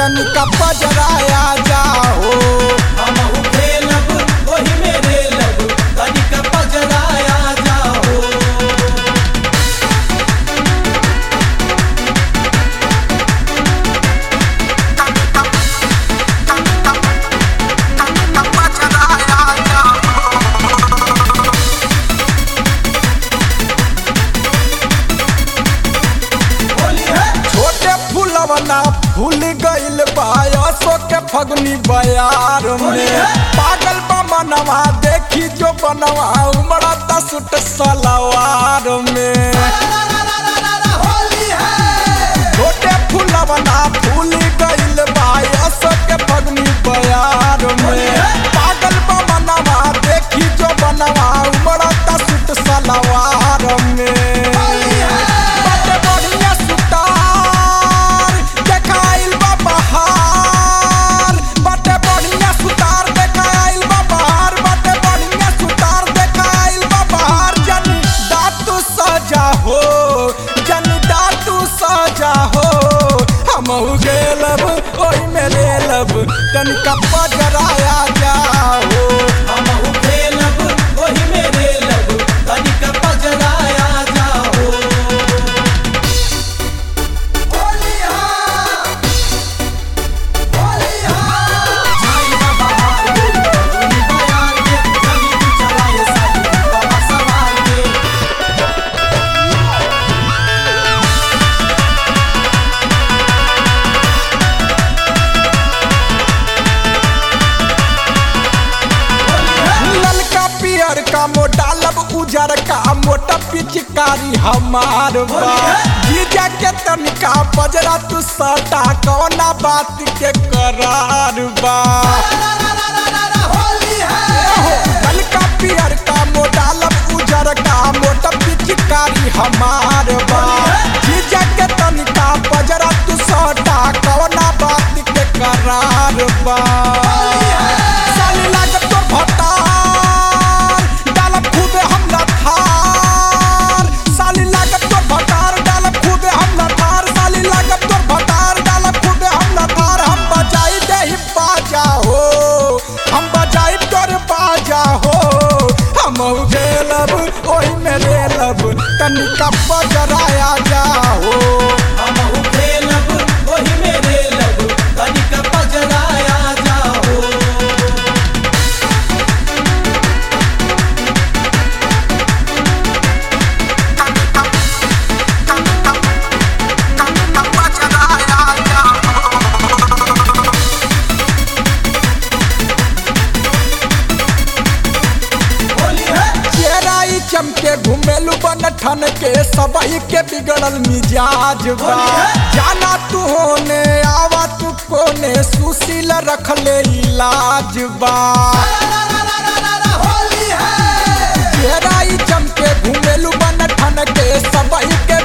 तनिका पजराया जाओ हमहु खेलब ओही मेरे लब तनिक पजराया जाओ होली है छोटे फूलवना फूल गइल बायसो के फगुनी बयार में पागल बा मनवा देखी जो बनवा उमड़ा सुट सलवार में होली है छोटे फूलवना फूल गइल बायसो के फगुनी बयार में पागल बा मनवा देखी जो बनवा उमड़ा सुट सलवार में बड़े बढ़िया सुतार देखाइल बा बहार बड़े बढ़िया सुतार देखाइल बा बहार बड़े बढ़िया सुतार देखाइल बा बहार जन दातु सजा हो जन दातु सजा हो हमहु गेलब ओहि में लेलब तनिका पजराया जाओ हमहु खेलब ओही मेरे लब तनिक पजराया जाओ होली है होली है छाई बाबा हार गे उनी बयार गे जगी तू चलाए साई बाबा सवार गे ललका पियर का मोटा लब उजर का मोटा पिचकारी हमार बा जीजा के तनिका बजरा तू सटा कौना बात के करार बा होली है ललका पियर का मोटा लब उजर का मोटा पिचकारी हमार बा जीजा के तनिका बजरा तू सटा कौना बात के करार बा साली लागत तोर भटार डालब खूबे हम थार साली लागत तोर भटार डालब खूबे हम थार साली लागत तोर भटार डालब खूबे हम थार हम बजाई देही बाजा हो हम बजाई तोर बाजा हो हम गेलब ओही में रेलब तनिका बजराया जाओ हमहु खेलब ओही मेरे लब तनिक पजराया जाओ होली है चेहराई चमके घुमेलू बन ठन के सबई के बिगड़ल मिजाज बा जाना तू होने आवा तू कोने सुशील रख ले इलाज बा होली है चेहराई चमके घुमेलू बन ठन के सबई के